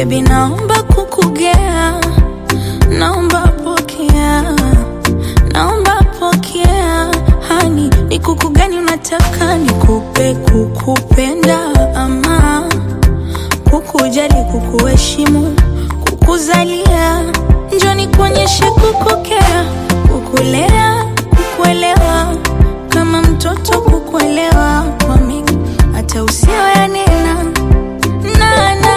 Baby, naomba kukugea, naomba pokea, naomba pokea. Hani, ni kuku gani unataka nikupe? Kukupenda ama kukujali, kukuheshimu, kukuzalia? Njoo nikuonyeshe kukukea, kukulea, kukuelewa, kama mtoto kukuelewa kwa mingi, hata usiyoyanena nana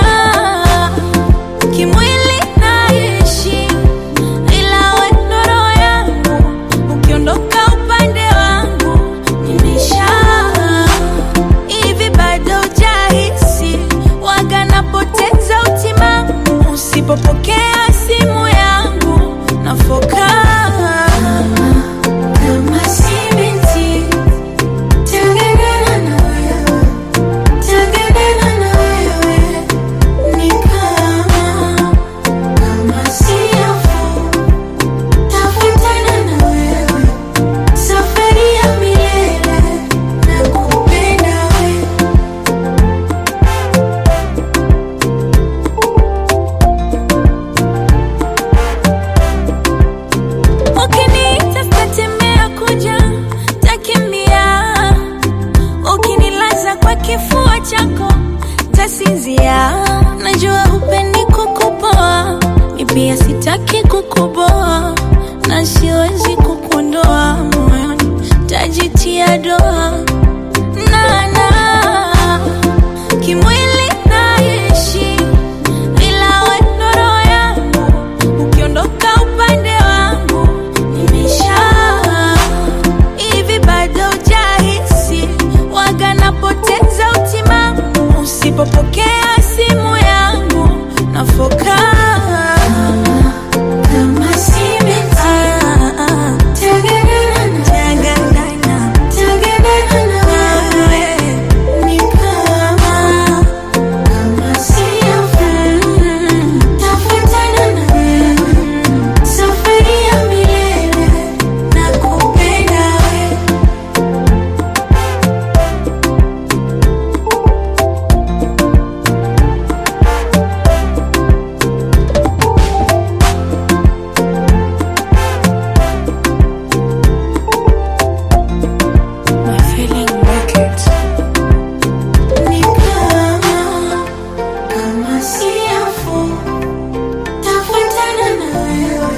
kimwili naishi, ila we ndo roho yangu, ukiondoka upande wangu nimesha hivi, bado hujahisi waga napoteza utimamu usipopokea simu yangu nafoka kama si binti Tengenena na wewe, tengenena na wewe, ni kama kama siafu, tafutana na wewe, safari ya milele, nakupenda wewe. Ukiniita sitatembea kuja, takimbia. Ukinilaza kwa kifua chako, tasinzia. Najua hupendi kukupoa, mi pia sitaki kukuboa, na siwezi kukuondoa moyoni, tajitia doa nana kimwili naishi, ila we ndo roho yangu, ukiondoka upande wangu nimesha hivi, bado hujahisi waga napoteza utimamu usipopokea simu yangu nafoka kama si binti. Tengenena na- tengenena na wewe, ni kama kama siafu, tafutana na wewe, safari ya milele, nakupenda wewe. My feeling wicked. Ni kama kama siafu, tafuatana na wewe,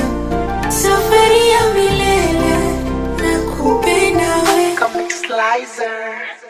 safari ya milele, nakupenda wewe. Comic Slicer.